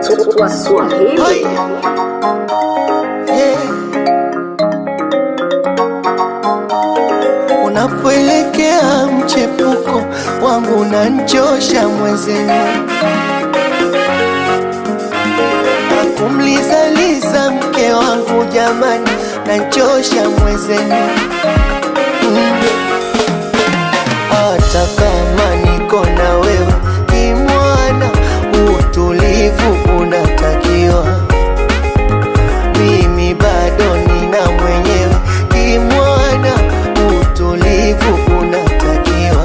Swahili. Unapoelekea mchepuko wangu unanchosha mwezenu, akumlizaliza mke wangu jamani, nanchosha mwezenu mm. Hata kama niko na wewe kimwana, utulivu unatakiwa mimi bado nina mwenyewe kimwana, utulivu unatakiwa.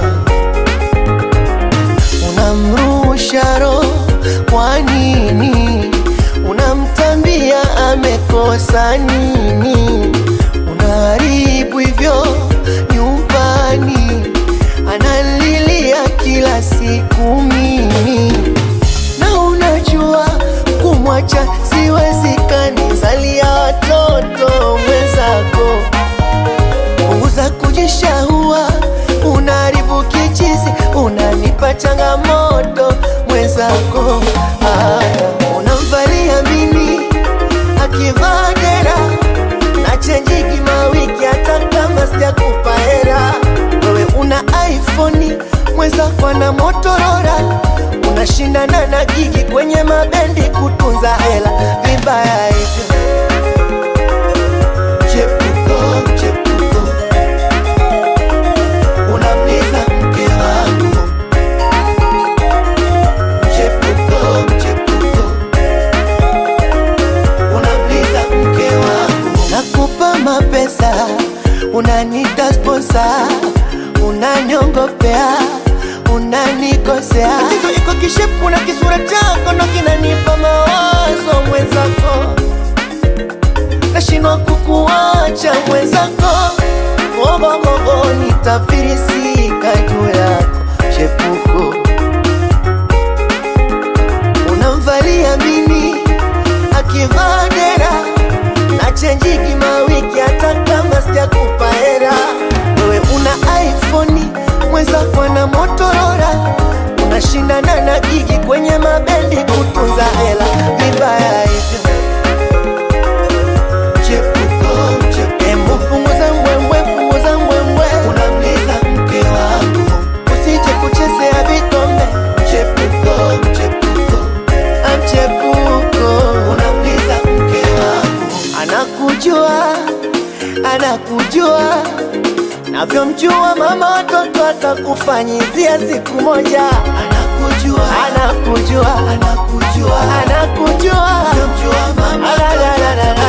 Unamrusha roho kwa nini? Unamtambia amekosa nini? Unaharibu hivyo nyumbani, analilia kila siku mimi na unajua kumwacha siwezekani, zalia watoto mwenzako, punguza kujishahua, unaharibu kichizi, unanipa changamoto mwenzako. Haya, unamvalia mini akivaa dera na chenjiki mawiki, hata kama sijakupa hela. Wewe una iPhone, mwenzako ana Motorola, unashindana na gigi kwenye mabendi kutunza hela, vibaya hivyo. Chepuko, chepuko, unamliza mke wangu. Chepuko, chepuko, unamliza mke wangu. Nakupa mapesa, unanita sponsa, unanyongopea, unanikosea. Tatizo iko kishepu na kisura chako ndo kinanipa mawazo mwenzako nashindwa kukuacha mwenzako, ogogogo nitafirisika juu yako chepuko. Unamvalia mini akivaa dera na chenjiki mawiki, hata kama sijakupa hela. Wewe una iPhone, mwenzako ana Motorola, unashindana na gigi kwenye mabendi kutunza hela, vibaya hivyo. Chepuko, chepuko. Embu punguza mbwembwe, punguza mbwembwe. Unamliza mke wangu, usije kuchezea vikombe. Chepuko, chepuko. Amchepuko, unamliza mke wangu. Anakujua, anakujua navyomjua mama watoto atakufanyizia siku moja. Anakujua, anakujua, anakujua, anakujua, navyomjua mama La, la, la, la, la.